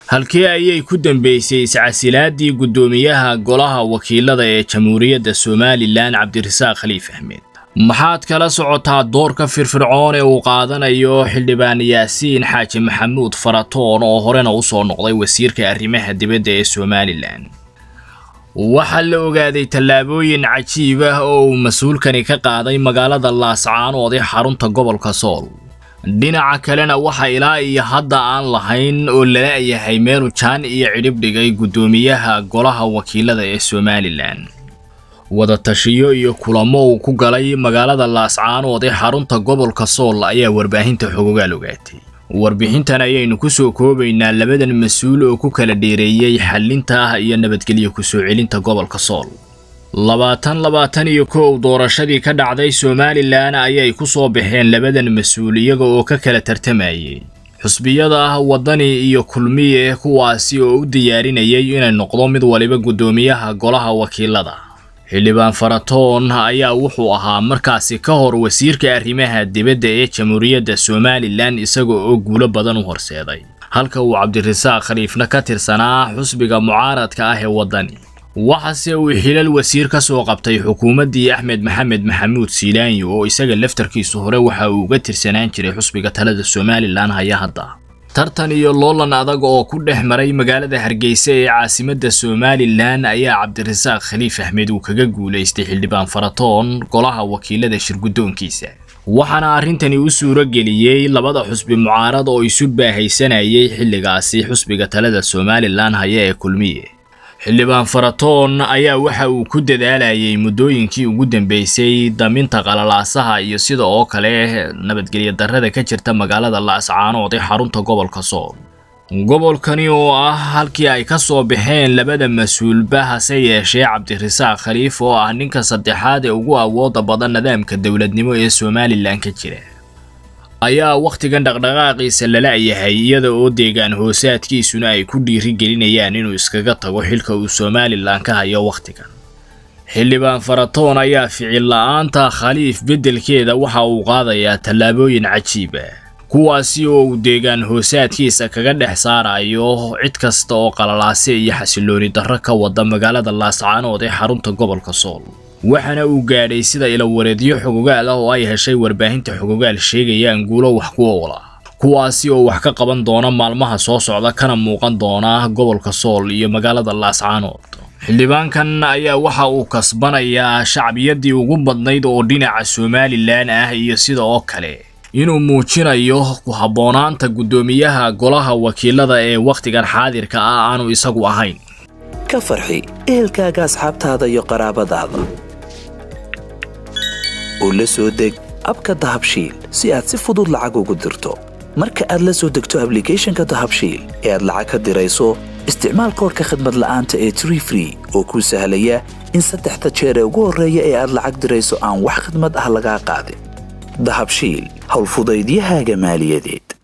halkee ayay ku dambeysay iscasilaadii guddoomiyaha golaha wakiilada ee jamhuuriyadda somalilan cabdirasaaq khaliif axmed maxaad kala socotaa doorka firfircoon ee uu qaadanayo xildhibaan yaasiin xaaji maxamuud faratoon oo horena u soo noqday wasiirka arrimaha dibadda ee somalilan waxaa la ogaaday tallaabooyin cajiib ah oo uu mas-uulkani ka qaaday magaalada laascaanood ee xarunta gobolka sool dhinaca kalena waxa ilaa iyo hadda aan lahayn oo lala-yahay meelu jaan iyo cidhib dhigay guddoomiyaha golaha wakiilada ee somalilan wadatashiyo iyo kulamo uu ku galay magaalada laascaanood ee xarunta gobolka sool ayaa warbaahinta xogogaal ogaatay warbixintan ayaynu ku soo koobaynaa labadan mas-uul oo ku kala dheereeyey xallinta ah iyo nabadgelyo kusoo celinta gobolka sool labaatan labaatan iyo kow doorashadii ka dhacday somalilan ayay ku soo baxeen labadan mas-uul iyaga oo ka kala tartamayay xusbiyada ah waddani iyo kulmiye kuwaasi oo u diyaarinayay inay noqdo mid waliba guddoomiyaha golaha wakiilada xildhibaan faratoon ayaa wuxuu ahaa markaasi ka hor wasiirka arrimaha dibadda ee jamhuuriyadda somalilan isaga oo guulo badan u horseeday halka uu cabdirasaaq khaliifna ka tirsanaa xusbiga mucaaradka ah ee waddani waxaase uu xilal wasiir ka soo qabtay xukuumaddii axmed maxamed maxamuud siilaanyo oo isaga laftarkiisu hore waxa uu uga tirsanaan jiray xusbiga talada somalilan haya hadda tartan iyo loolan adag oo ku dhex maray magaalada hargeysa ee caasimadda somalilan ayaa cabdirasaaq khaliif axmed uu kaga guulaystay xildhibaan faratoon golaha wakiilada shirguddoonkiisa waxaana arrintani u suuro geliyey labada xusbi mucaarad oo isu baahaysanayay xilligaasi xusbiga talada somalilan haya ee kulmiye xildhibaan faratoon ayaa waxa uu ku dadaalayay muddooyinkii ugu dambeysay daminta qalalaasaha iyo sida oo kale nabadgelyo darrada ka jirta magaalada laascaanood ee xarunta gobolka sool gobolkani oo ah halkii ay ka soo baxeen labada mas-uulba hase yeeshee cabdirasaaq khaliif oo ah ninka saddexaad ee ugu awooda badan nidaamka dowladnimo ee somalilan ka jira ayaa wakhtigan dhaqdhaqaaqiisa lala yahay iyada oo deegaan hoosaadkiisuna ay ku dhiirigelinayaan inuu iskaga tago xilka uu somalilan ka hayo wakhtigan xildhibaan faratoon ayaa ficil la-aanta khaliif beddelkeeda waxa uu qaadayaa tallaabooyin cajiib ah kuwaasi oo uu deegaan hoosaadkiisa kaga dhex saarayo cid kasta oo qalalaase iyo xasilooni darro ka wada magaalada laascaanood ee xarunta gobolka sool waxaana uu gaadhay sida ilawareedyo xogogaal ah oo ay heshay warbaahinta xogogaal sheegayaan guulo wax ku oola kuwaasi oo wax ka qaban doona maalmaha soo socda kana muuqan doona gobolka sool iyo magaalada laascaanood xildhibaankan ayaa waxa uu kasbanayaa shacbiyadii ugu badnayd oo dhinaca somalilan ah iyo sida oo kale inuu muujinayo ku habboonaanta guddoomiyaha golaha wakiilada ee wakhtigan xaadirka ah aanu isagu ahayn ka farxi ehelkaaga asxaabtaada iyo qaraabadaada oo la soo deg abka dahabshiil si aad si fudud lacag ugu dirto marka aad la soo degto ablicathonka dahabshiil ee aad lacag ka dirayso isticmaal koorka khadmad la'aanta ee tree free oo kuu sahlaya in saddexda jeer ee ugu horreeya ee aad lacag dirayso aan wax khadmad ah lagaa qaadin dahabshiil howlfudaydiyahaaga maaliyadeed